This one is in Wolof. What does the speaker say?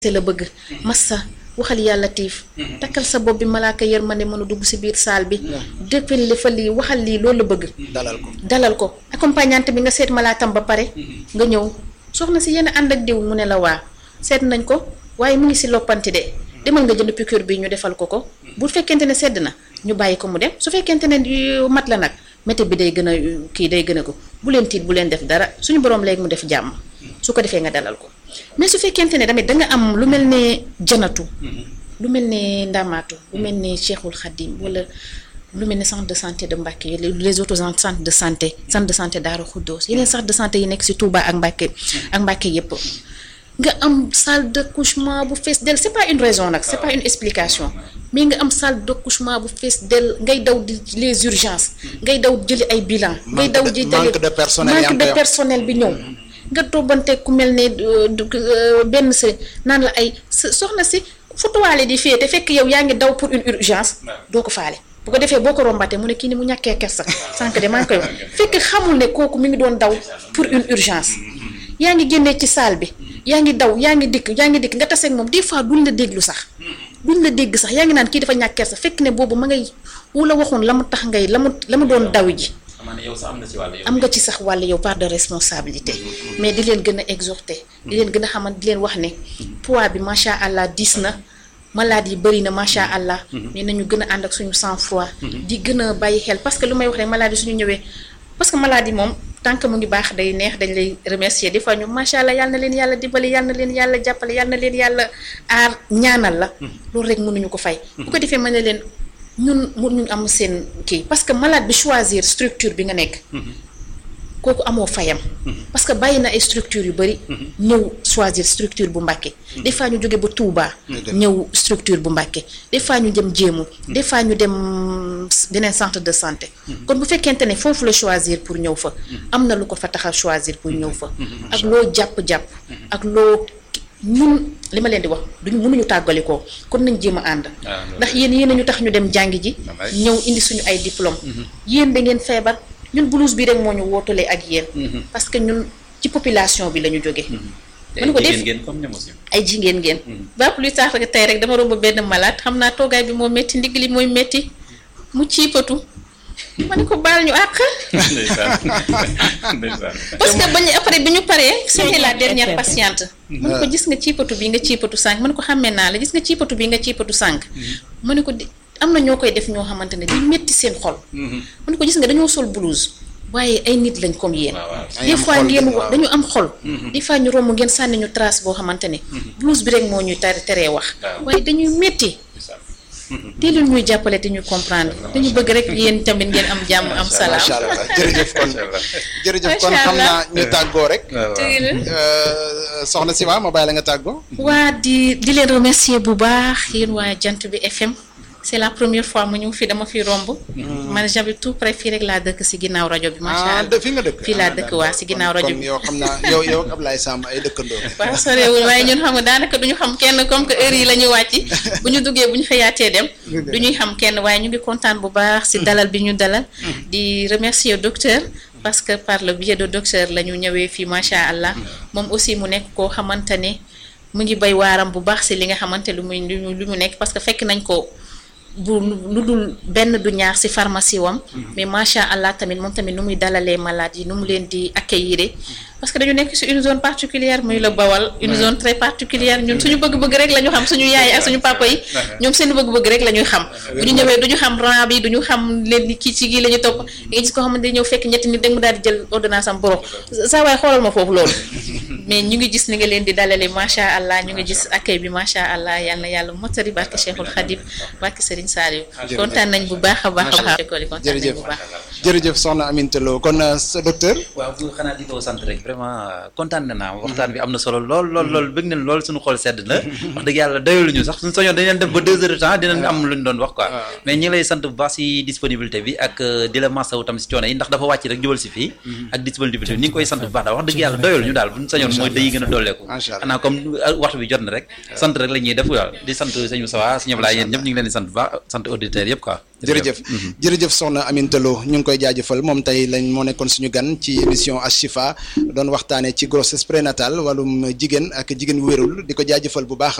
la bëgg massa waxal yàlla tiif takkal sa bopp bi malaaka yërmande mën a dugg si biir saal bi déppal li fa lii waxal lii loolu la bëgg dalal ko dalal ko accompagnante bi nga seet malaatam ba pare nga ñëw soxna si yenn ànd ak diw mu ne la waa seet nañ ko waaye mu ngi si loppanti de demal nga jënd piqûre bi ñu defal ko ko bu fekkente ne sedd na ñu bàyyi ko mu dem su fekkente ne mat la nag métti bi day gën a kii day gën a ko bu leen tiit bu leen def dara suñu borom léegi mu def jàmm su ko defee nga dalal ko mais su fekkente ne tamit da nga am lu mel ne janatu lu mel ne ndamaatu lu mel ne Cheikhul Khadim wala lu mel ne centre de santé de Mbacké les autres centres de santé centre de santé Daaru Xuddoos yeneen centre de santé yi nekk si Touba ak Mbacké ak Mbacké yépp nga am salle d'accouchement bu fees del c'est pas une raison nag c'est pas une explication mais nga am salle d'accouchement bu fees del ngay daw di les urgences ngay daw jëli ay bilan ngay daw ji manque de personnel manque de personnel bi ñëw nga toobante ku mel ne benn sa naan la ay soxna si fu tuwaale di fee te fekk yow yaa ngi daw pour une urgence doo ko faale bu ko defee boo ko rombatee mu ne kii ni mu ñàkkee kersa sànq de maa ngi koy wax fekk xamul ne kooku mi ngi doon daw pour une urgence yaa ngi génnee ci salle bi yaa ngi daw yaa ngi dikk yaa ngi dikk nga taseeg moom des fois duñ la déglu sax duñ la dégg sax yaa ngi naan kii dafa ñàkk kersa fekk ne boobu ma ngay wu la waxoon la mu tax ngay la mu la mu doon daw ji am nga ci sax wàll yow part de responsabilité mais di leen gën a exhorter di leen gën a xamal di leen wax ne poids bi macha allah diis na malade yi bëri na macha allah mais nañu gën a ànd ak suñu sang froid di gën a bàyyi xel parce que lu may wax rek malade yi suñu ñëwee parce que malade yi moom tant que mu ngi baax day neex dañ lay remercier des fois ñu macha allah yal na leen yàlla dimbali yal na leen yàlla jàppale yal na leen yàlla aar ñaanal la loolu rek mënuñu ko fay bu ko defee mën na leen ñun mënuñu am seen kii parce que malade bi choisir structure bi nga nekk kooku amoo fayam parce que bàyyi na ay structure yu bari ñëw choisir structure bu Mbacké des fois ñu jóge ba Touba ñëw structure bu Mbacké des fois ñu dem jéemu des fois ñu dem beneen centre de santé kon bu fekkente ne foofu la choisir pour ñëw fa am na lu ko fa tax a choisir pour ñëw fa ak loo jàpp-jàpp ak loo ñun li ma leen di wax duñu mënuñu tàggalikoo kon nañ jéem a ànd ndax yéen yéen ñu tax ñu dem jàngi ji ñëw indi suñu ay diplôme yéen da ngeen feebar ñun blouse bi rek moo ñu wootalee ak yéen parce que ñun ci population bi la ñu jóge mën ko def ay jigéen ngeen ba plus tard rek tey rek dama romb benn malade xam naa toogaay bi moo métti ndigg li mooy métti mu ciipatu ma ne ko baal ñu àq parce que bañu après bi ñu paree c'était la dernière patiente ma ne ko gis nga ciipatu bi nga ciipatu sànq ma ne ko xàmmee naa la gis nga ciipatu bi nga ciipatu sànq ma ne ko di am na ñoo koy def ñoo xamante ne di métti seen xol ma ne ko gis nga dañoo sol blouse waaye ay nit lañ comme yéen des fois ngeen wax dañu am xol des fois ñu romb ngeen sànni ñu trace boo xamante ne blouse bi rek moo ñuy tere teree wax waaye dañuy métti te lu ñuy jàppale te ñu comprendre dañu bëgg rek yéen tamit ngeen am jàmm am salaam macha allah jërëjëf kon jërëjëf kon xam naa ñu tàggoo rek soxna Sima ma bàyyi la nga tàggoo waa di di leen remercier bu baax yéen waa jant bi FM c'est la première fois mu ñëw fii dama fi romb man j'habite tout près fii rek laa dëkk si ginnaaw rajo bi macha allah fi nga dëkk fii laa dëkk waa si ginnaaw rajo bi yow xam naa yow yow ak Ablaye Samb ay dëkkandoo waaw sorewul waaye ñun xam nga daanaka duñu xam kenn comme que heure yi la ñuy wàcc bu ñu duggee bu ñu xëyaatee dem du ñuy xam kenn waaye ñu ngi kontaan bu baax si dalal bi ñu dalal di remercier docteur parce que par le biais de docteur la ñu ñëwee fii macha allah moom aussi mu nekk koo xamante ne mu ngi bay waaram bu baax si li nga xamante lu muy lu mu nekk parce que fekk nañ ko bu lu dul benn du ñaar ci pharmacie wam mais macha allah tamit moom tamit nu muy dalalee malade yi nu mu leen di accueillir parce que dañu nekk ci une zone particulière muy la bawal une zone très particulière ñun suñu bëgg-bëgg rek la ñu xam suñu yaay ak suñu papa yi ñoom seen bëgg-bëgg rek la ñuy xam bu ñu ñëwee duñu xam rang bi duñu xam leen ni kii ci gii la ñu topp nga gis ko xamante ne ñëw fekk ñetti nit rek mu daal di jël ordonnance am boro saa waay xoolal ma foofu loolu mais ñu ngi gis ni nga leen di dalale macha allah ñu ngi gis accueil bi macha allah yal na yàlla motari barke Cheikhul Khadim barke Serigne Saliou kontaan nañ bu baax a baax a baax école yi kontaan nañ bu baax jërëjëf soxna Aminata Lo kon sa docteur waaw bu xanaa di ko sant rek vraiment kontaan na naa waxtaan bi am na solo lool lool lool bëgg nañ lool suñu xool sedd na wax dëgg yàlla doyaluñu sax suñu soñoon dañ leen def ba deux heures de temps dinañ am lu ñu doon wax quoi mais ñi ngi lay sant bu baax si disponibilité bi ak di la masawu tam si coono yi ndax dafa wàcc rek jubal si fii ak disponibilité bi ñi ngi koy sant bu baax daal wax dëgg yàlla doyaluñu daal buñu sañoon mooy day gën a dolleeku xanaa comme waxtu bi jot na rek sant rek la ñuy def waaw di sant sëñ Moussa sëñ Ablaye yéen ñëpp ñu ngi leen di sant bu baax sant auditeurs yëpp quoi jërëjëf jërëjëf soxna Aminta Lo ñu ngi koy jaajëfal moom tey lañ moo nekkoon suñu gan ci émission Ashifa doon waxtaanee ci grossesse prénatale wàllum jigéen ak jigéen wérul di ko jaajëfal bu baax